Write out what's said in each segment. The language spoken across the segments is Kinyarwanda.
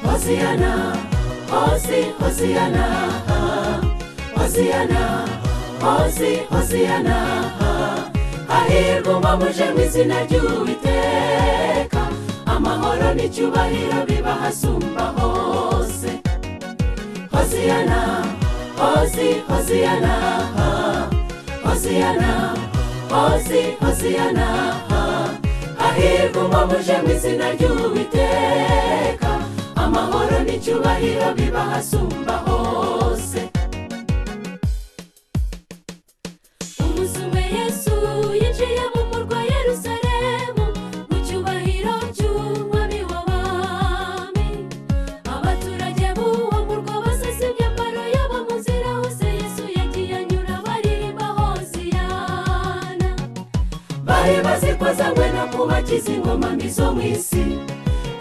Hosiana, Hosi, Hosiana, Hosiana, Hosi, Hosiana. Hahirwa uba muje mu izina ry'Uwiteka, amahoro n'icyubahiro bibahasumba hose. Hosiana, Hosi, Hosiana, Hosiana, Hosi, Hosiana. Hahirwa uba muje mu izina ry'Uwiteka, amahoro n'icyubahiro bibahasumba hose. Umuzume Yesu yinjiye mu murwa Yerusalemu mu cyubahiro cy'umwami w'abami. Abaturage b'uwo murwa basize imyambaro yabo mu nzira hose Yesu yagiye anyura baririmba Hosiyana. Bari bazikozanywe no kubakiza ingoma mbi zo mu isi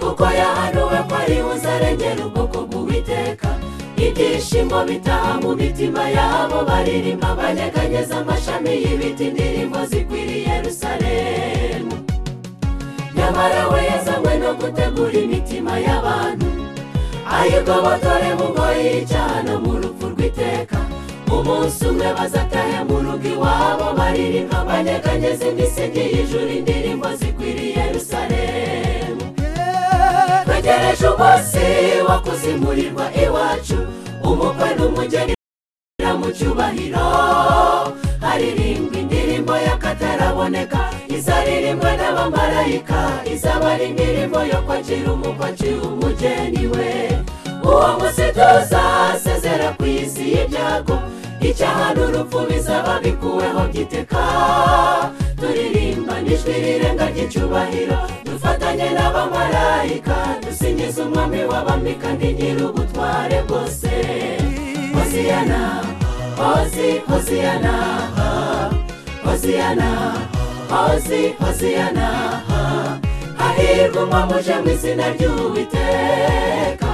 kuko yahanuwe ko ari uzarengera ubwoko bw'uwiteka ibyishimo bitaha mu mitima yabo baririmba banyeganyeza amashami y'ibiti indirimbo zikwiriye yerusalemu nyamara we yazanywe no gutegura imitima y'abantu ayigobotore mu ngoyi y'icyaha no mu rupfu rw'iteka umunsi umwe bazatahe mu rugo iwabo baririmba banyeganyeza imisingi y'ijuru indirimbo zikwiriye yerusalemu twegereje umunsi wo kuzimurirwa iwacu umukwe n'umugeni bira mu cyubahiro haririmbwa indirimbo y'akataraboneka izaririmbwa n'abamarayika izaba ari indirimbo yo kwakira umukwe akiri umugeni we uwo munsi tuzasezera ku isi y'ibyago icyaha n'urupfu bizaba bikuweho by'iteka turirimba n'ijwi rirenga ry'icyubahiro dufatanye n'abamarayika dusingiza umwami w'abami kandi nyir'ubutware bwose hosiyana hosi hosiyana hosiyana hosi hosiyana hahirwa umwamuje mu izina ry'uwiteka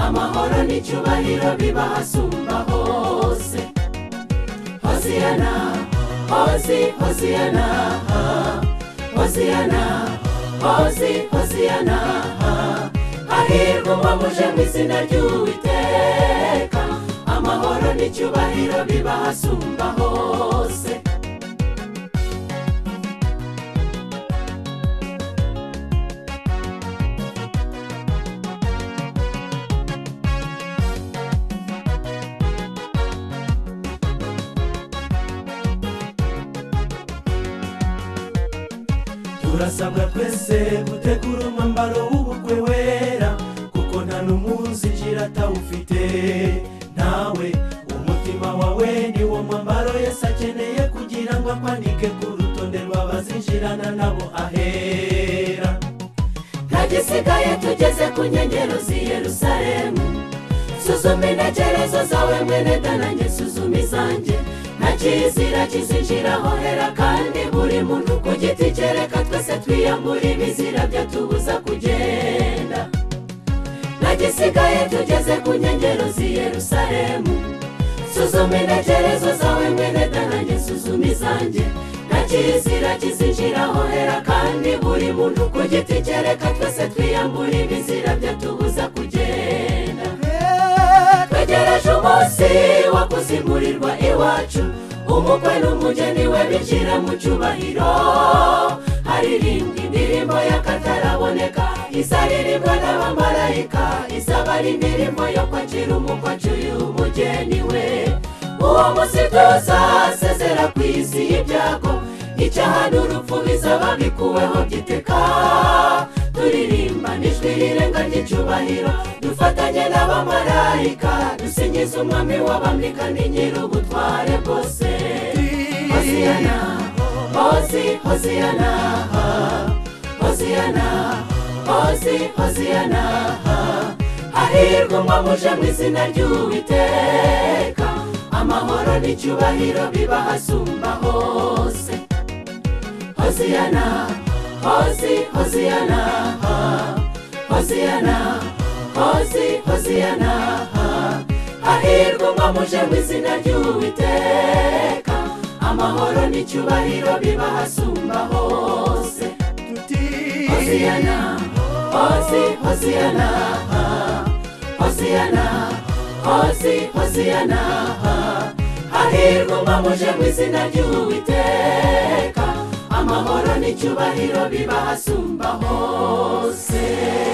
amahoro n'icyubahiro bibahasumba hose hosiyana hosi hosiyana hosiyana hosi hosiyana hahirwa umwamuje mu izina ry'uwiteka amahoro n'icyubahiro bibahasumba hose turasabwa twese gutegura umwambaro w'ubukwe wera kuko nta n'umunzinjira atawufite nawe umutima wawe ni wo mwambaro yesu akeneye kugira ngo akwandike ku rutonde rw'abazinjirana nabo ahera ntagisigaye tugeze ku nkengero z'i yerusalemu suzuma intekerezo zawe mwene danange suzuma izanjye nta kizira kizinjiraho hera kandi buri muntu ku giti cye reka twese twiyambure ibizira byatubuza kugenda nta gisigaye tugeze ku nkengero z'i yerusalemu suzuma intekerezo zawe mwene danange suzuma izanjye nta kizira kizinjiraho hera kandi buri muntu ku giti cye reka twese twiyambure ibizira byatubuza kugenda twegereje umunsi wo kuzimurirwa iwacu umukwe n'umugeni we binjira mu cyubahiro haririmbwa indirimbo y'akataraboneka izaririmbwa n'abamarayika izaba ari indirimbo yo kwakira umukwe acyuye umugeni we uwo munsi tuzasezera ku isi y'ibyago icyaha n'urupfu bizaba bikuweho by'iteka turirimba n'ijwi rirenga ry'icyubahiro dufatanye n'abamarayika dusingiza umwami w'abami kandi nyir'ubutware bwose hosiyana hosi hosiyana hosiyana hosi hosiyana hahirwa umwamuje mu izina ry'uwiteka amahoro n'icyubahiro bibahasumba hose hosiyana hosi hosiyana hosiyana hosi hosiyana hahirwa umwamuje mu izina ry'uwiteka amahoro n'icyubahiro bibahasumba hose hosiyana hosi hosiyana hosiyana hosi hosiyana hahirwa mbamuje mu izina ry'uwiteka amahoro n'icyubahiro biba hasumba hose